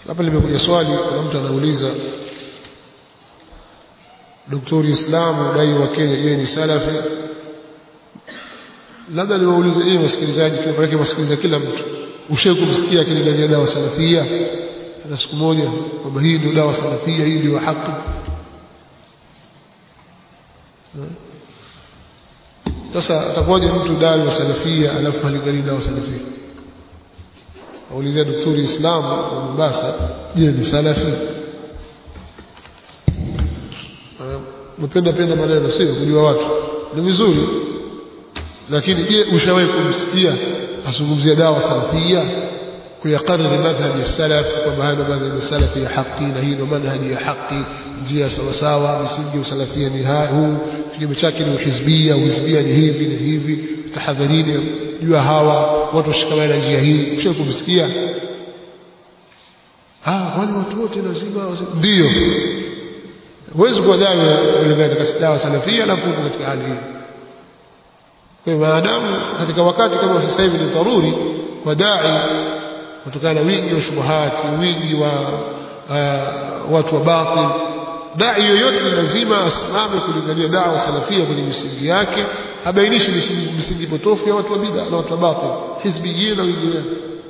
hapa limekuja swali kuna mtu anauliza Daktari Islamu dai wa Kenya je ni salafi labda niwaulize yeye wasikilizaji kwa maana wasikiliza kila mtu ushawahi kumsikia akilingania dawa salafia hata siku moja kwamba hii ndio dawa salafia hii ndio haki sasa atakuwaje mtu dawa wa salafia alafu halingani dawa salafia aulizia daktari Islamu wa Mombasa je ni salafi mpenda penda maneno sio kujua watu ni vizuri lakini je ushawahi kumsikia azungumzia dawa salafia kuyakariri madhhabi ya salaf kwamba haya madhhabi ya salafi ya haki na hii ndio manhaji ya haki njia sawa sawa misingi ya usalafia ni huu kinyume chake ni uhizbia uhizbia ni hivi na hivi tahadharini jua hawa watu washikamane na njia hii ushawahi kumsikia ah wale watu wote lazima ndio huwezi kuwa dawa kulingana katika dawa salafia na fuko katika hali hii kwa hiyo maadamu katika wakati kama sasa hivi ni dharuri kwa dai kutokana na wingi wa shubuhati wingi wa uh, watu wa batil dai yoyote ni lazima asimame kulingania dawa salafia kwenye misingi yake abainishi misingi potofu ya watu wa bid'a na watu wa batil hizbiyyin na wengineo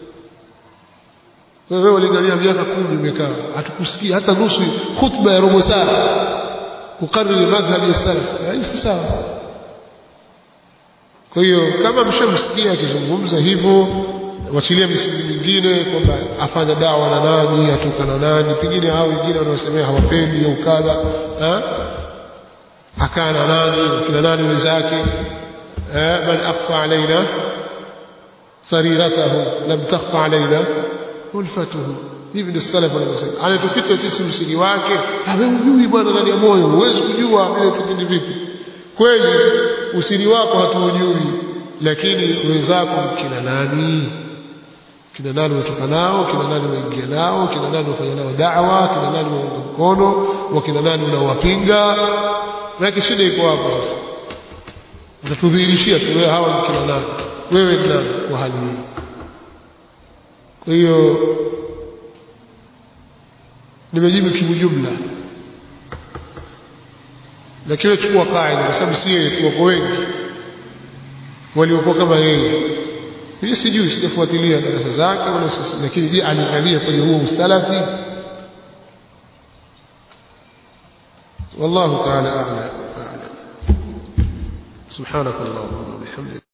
wewe ulingania miaka kumi umekaa hatukusikia hata nusu khutba ya robo saa kukariri madhhabi ya salaf hii si sawa kwa hiyo kama mshamsikia akizungumza hivyo wachilia misingi mingine kwamba afanya dawa na nani atoka na nani pengine hao wengine wanaosemea hawapendi au kadha akaa na nani kina nani wenzake man akhfa alaina sariratahu lam takhfa alaina ulfatuhu hivi ndio salaf wanavyosema anatuficha sisi msingi wake hujui bwana ndani ya moyo huwezi kujua vile tukindi vipi kweli usiri wako hatuujui lakini wenzako kina nani kina nani unatoka nao kina nani unaingia nao kina nani unafanya nao da'wa kina nani unaunga mkono wakina nani unawapinga na shida iko hapo sasa utatudhihirishia tu wewe hawa ni kina nani wewe ni nani kwa hali hii kwa hiyo nimejibu kiujumla lakini chukua kaida kwa sababu si yeye tuko wengi waliokuwa kama yeye mimi sijui sijafuatilia darasa zake wala lakini je aliangalia kwenye huo ustalafi والله تعالى أعلم سبحانك اللهم وبحمدك